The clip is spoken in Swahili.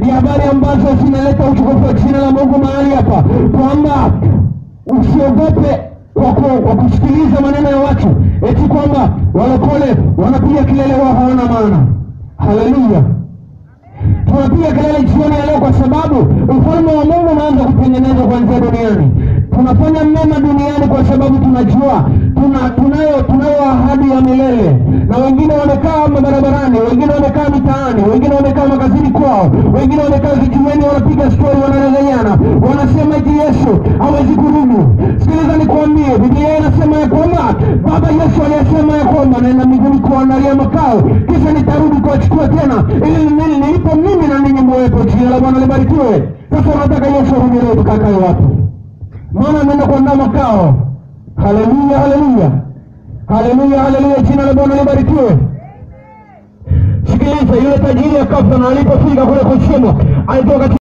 ni habari ambazo zinaleta utukufu wa jina la Mungu mahali hapa, kwamba usiogope kwa, ku- kwa kusikiliza maneno ya watu eti kwamba walokole wanapiga kelele wao hawana maana. Haleluya! tunapiga kelele jioni ya leo kwa sababu ufalme wa Mungu unaanza kutengenezwa kuanzia duniani. Tunafanya mema duniani kwa sababu tunajua tuna, tunayo tunayo ahadi ya milele, na wengine wamekaa mabarabarani, wengine wamekaa mitaani, wengine wamekaa makazini kwao, wengine wamekaa vijiweni, wanapiga stori, wanadanganyana, wanasema eti Yesu hawezi kurudi. Sikiliza nikwambie, Biblia inasema ya kwamba Baba Yesu aliyesema ya kwamba naenda mbinguni kuandalia makao, kisha nitarudi kuwachukua tena, ili nili- nilipo mimi na ninyi muwepo. Jina la Bwana libarikiwe. Sasa unataka Yesu arudi leo, tukakae wapi? Maana ameenda kuandaa makao. Haleluya, haleluya, haleluya, haleluya! Jina la Bwana libarikiwe. Sikiliza, yule tajiri akafa, na alipofika kule kuzimu alitoka